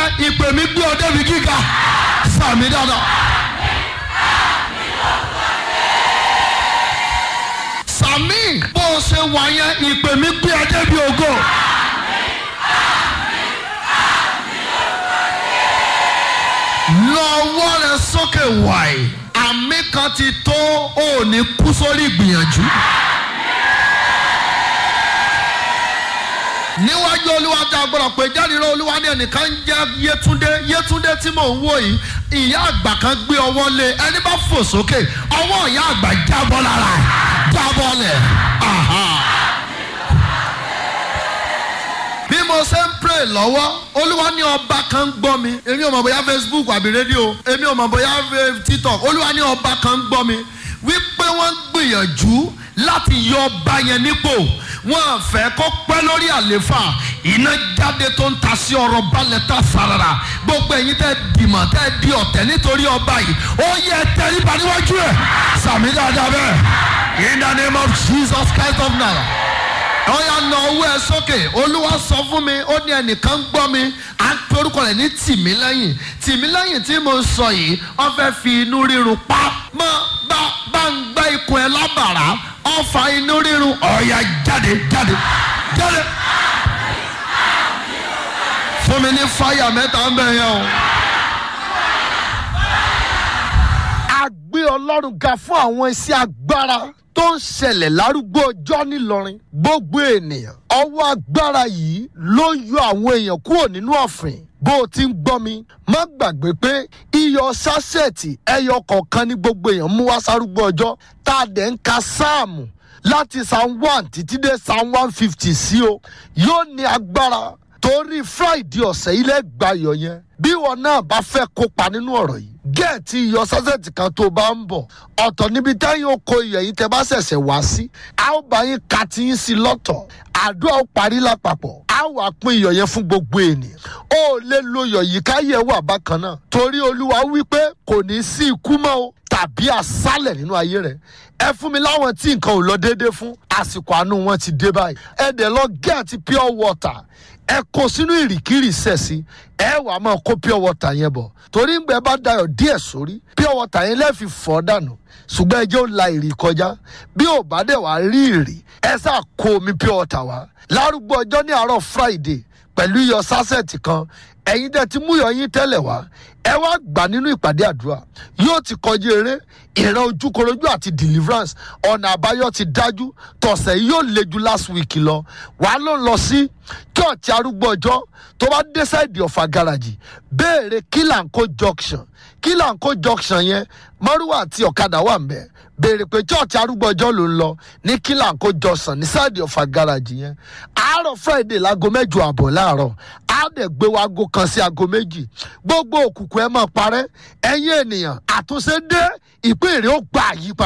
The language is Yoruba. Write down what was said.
yẹn ìpè mi gbé ọ débi gíga sàmì dáadáa. sàmì bó o ṣe wà yẹn ìpè mi gbé ọ débi ògo. lọ́wọ́ rẹ sókè wàyí àmì kan ti tó ò ní kú sórí ìgbìyànjú. níwájú olúwa tí a gbọ́dọ̀ pé jáde rẹ olúwa ní ẹnìkan ń jẹ́ yétúndé yétúndé tí mò ń wò yìí ìyá àgbà kan gbé ọwọ́ lé ẹni bá fò sókè ọwọ́ ìyá àgbà jábọ́ lára ẹ̀ jábọ́ lẹ̀ bí mo ṣe ń pray lọ́wọ́ olúwa ní ọba kan ń gbọ́ mi èmi ò mọ̀ bóyá facebook àbí rédíò èmi ò mọ̀ bóyá tiktok olúwa ní ọba kan ń gbọ́ mi wípé wọ́n ń gbìyànjú láti yọ ọba yẹn nípò wọn fẹ́ kó pẹ́ lórí àléfà iná jáde tó ń ta sí ọ̀rọ̀ balẹ̀ tá sarara gbogbo ẹ̀yin tẹ́ dìmọ̀ tẹ́ di ọ̀tẹ̀ nítorí ọba yìí ó yẹ tẹríba níwájú ẹ̀ sàmì dáadáa bẹ́ẹ̀ in the name of jesus christ of nazareth wọ́n yà na owó ẹ sókè olúwa sọ fún mi ó ní ẹnìkan ń gbọ́ mi à ń pe orúkọ rẹ̀ ní tìmílẹ́yìn tìmílẹ́yìn tí mo sọ yìí wọ́n fẹ́ fi inú rírun pa mọ́ bá bá ń gbá ikùn ẹ lábàrá ọ̀fà inú rírun ọ̀yà jáde jáde jáde. fún mi ní fáyà mẹ́ta ń bẹ̀ yẹn o. a gbé ọlọ́run ga fún àwọn iṣẹ́ agbára tó ń ṣẹlẹ̀ lárúgbó ọjọ́ nílọrin gbogbo ènìyàn ọwọ́ agbára yìí ló yọ àwọn èèyàn kúrò nínú ọ̀fìn bó o ti ń gbọ́ mi má gbàgbé pé iyọ̀ sásẹ̀tì ẹyọ kọ̀ọ̀kan ní gbogbo èèyàn mú wá sárúgbó ọjọ́ tá a dẹ̀ ń ka sáàmù láti psalm one títí dé psalm one fifty sí o yóò ní agbára torí friday ọ̀sẹ̀ ilé gbayọ̀ yẹn bí wọn náà bá fẹ́ kópa nínú ọ̀rọ̀ yìí gẹ́ẹ̀tì iyọ̀ sásẹ̀tì kan tó bá ń bọ̀ ọ̀tọ̀ níbi táyọ̀ oko iyọ̀ yìí tẹ́ bá ṣẹ̀ṣẹ̀ wá sí a ó bá yín ka ti yín sí lọ́tọ̀ àdúrà ó parí lápapọ̀ a wà pín iyọ̀ yẹn fún gbogbo ènìyàn ó lè lo iyọ̀ yìí káyẹ̀ wà bákan náà torí olúwa wípé kò ní sí ikú mọ́ o tàbí àsálẹ̀ nínú ayé rẹ̀ ẹ fún mi láwọn tí nǹkan ò lọ déédéé fún àsìkò àánú wọn ti dé báyìí ẹ dẹ̀ lọ gẹ́ẹ̀tì pure water ẹ kó sínú ìrìkìrì sẹ̀sì ẹ wà á máa kó pure water yẹn bọ̀ torí ń gbẹ bá dayọ̀ díẹ̀ sórí pure water yẹn lẹ́ẹ̀fi fọ́ dànù ṣùgbọ́n ẹjẹ́ ó la ìrì kọjá bí ò bá dẹ̀ wá rí ìrì ẹ sá kó omi pure water wá lárúgbó ọjọ́ ní àárọ̀ friday pẹ̀lú iyọ̀ sásẹ̀tì kan ẹ̀yin tẹ́ ti mú iyọ̀ yín tẹ́lẹ̀ wá ẹ wá gbà nínú ìpàdé àdúrà yóò ti kọjú eré ìran ojúkorojú àti deliverance ọ̀nà àbáyọ ti dájú tọ̀sẹ̀ yìí yóò le ju last week lọ wàá ló ń lọ sí church arúgbó ọjọ́ tó bá dé sáìdì ọ̀fà garaji béèrè kílànkó junction kílànkó junction yẹn márùwà àti ọ̀kadà wà mbẹ́ béèrè pé church arúgbó ọjọ́ ló ń lọ ní kílànkó junction ní sáìdì ọ̀fà garaji yẹn àárọ̀ friday láago mẹ́jọ àbọ̀ láàárọ̀ á dẹ̀ gbé wa aago kan sí aago méjì gbogbo òkùnkùn ẹ máa parẹ́ ẹ̀yin ènìyàn àtúnṣe dé ìpín èrè ó gba àyípadà.